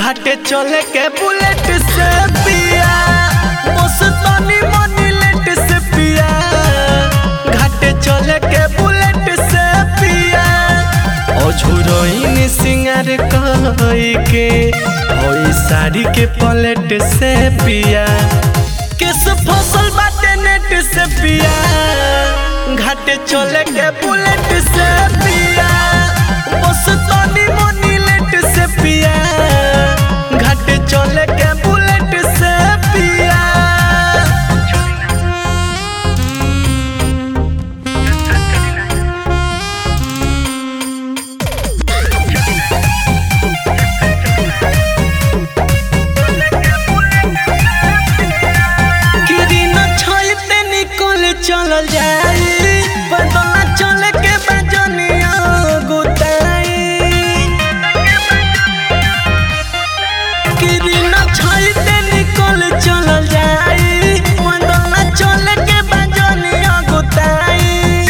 घाटे चले के बुलेट से पिया बस तनी मनी लेट से पिया घाटे चले के बुलेट से पिया अझुरइन सिंगार कई के होई साड़ी के पलेट से पिया किस फसल बाटे नेट से पिया घाटे चले के बुलेट से पिया बस तनी मनी लेट से पिया घाटे चले के बुलेट से पिया किरी न छोइते निकल चल जाई बदला चल के बजनिया गुताई किरी न छोइते निकल चल जाई बदला चल के बजनिया गुताई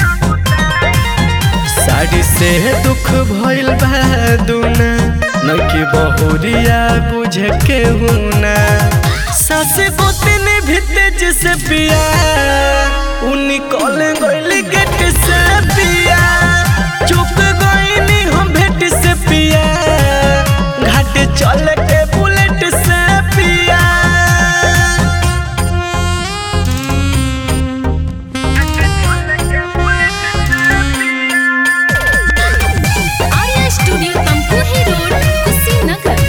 साड़ी से दुख भइल बा दुना नकी बहुरिया बुझे के हुना सासे गोतिन भी तेज से पिया उ निकल गइल गेट से पिया चुप गइनी हम भेट से पिया घाट चल के बुलेट से पिया आर्या स्टूडियो तमकुही रोड कुशीनगर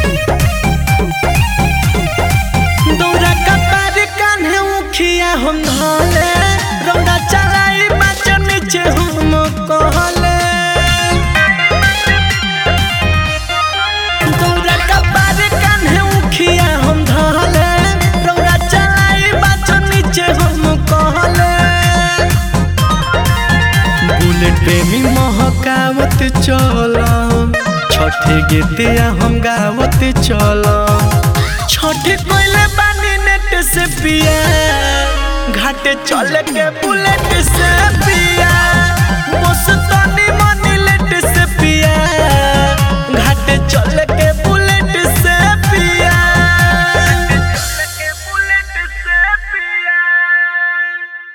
दौरा कपार कान्हे उखिया हम धले रौदा चलाई बाच नीचे हम कहले दौरा कपार कान्हे उखिया हम धले रौदा चलाई बाच नीचे हम कहले बुलेट प्रेमी महकावत चल छठे गीतिया हम गावत चल छठे कोइले बानी नेट से पिया घाटे चल के बुलेट से पिया